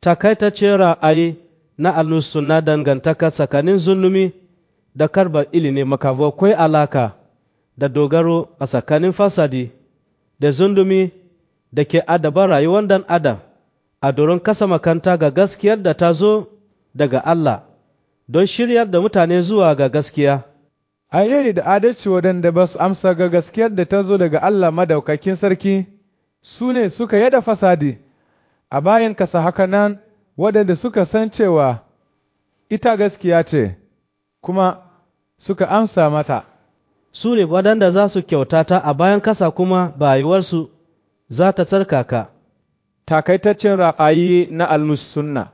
takaitaccen ra'ayi na alusu na dangantaka tsakanin zulumi da karbar ilimi makabo akwai alaka da dogaro a tsakanin fasadi da zundumi da ke adaba rayuwar dan adam a doron kasa makanta ga gaskiyar da ta zo daga Allah don shiryar da mutane zuwa ga gaskiya. Ayyari da adalci waɗanda ba su amsa ga gaskiyar da ta zo daga Allah madaukakin sarki su ne suka yada fasadi a bayan kasa haka nan waɗanda suka san cewa ita gaskiya ce kuma suka amsa mata. Su ne waɗanda za su kyautata a bayan kasa kuma bayuwarsu za ta tsarkaka. Takaitaccen ra'ayi na almus sunna